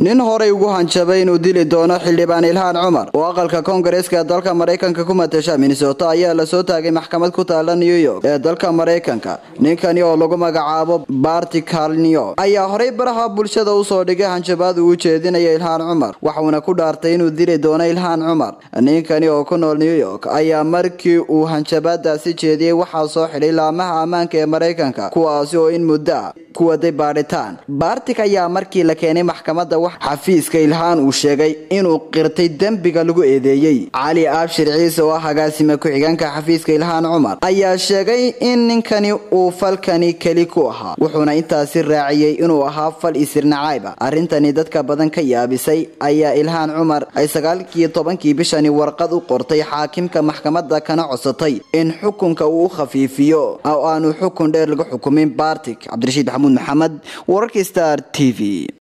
nin horey ugu hanjabay inuu dili doono xildhibaan ilhaan cumar oo aqalka koongareeska dalka maraykanka ku matasha minnesota ayaa lasoo taagay maxkamad ku taala new york ee dalka maraykanka ninkani oo lagu magacaabo barti kalnio ayaa horey baraha bulshada usoo dhigay hanjabaad uu ujeedinaya ilhaan cumar waxuuna ku dhaartay inuu dili doono ilhaan cumar ninkani oo ku nool new york ayaa markii uu hanjabaadaasi jeediyey waxaa soo xidhay laamaha ammaanka ee maraykanka kuwaasi oo in muddo ah ku waday baadhitaan baartik ayaa markii la keenay maxkamadda wax xafiiska ilhaan uu sheegay inuu qirtay dembiga lagu eedeeyey cali aabshir ciise oo ah agaasima ku-xigeenka xafiiska ilhaan cumar ayaa sheegay in ninkani uu falkani keli ku ahaa wuxuuna intaasi raaciyey inuu ahaa fal isirnacayba arrintani dadka badan ka yaabisay ayaa ilhaan cumar ay sagaalkii tobankii bishani warqad u qortay xaakimka maxkamadda kana codsatay in xukunka uu u khafiifiyo oo aanu xukun dheer lagu xukumin bartik cabdirashiid maxamuud maxamed wararka star t v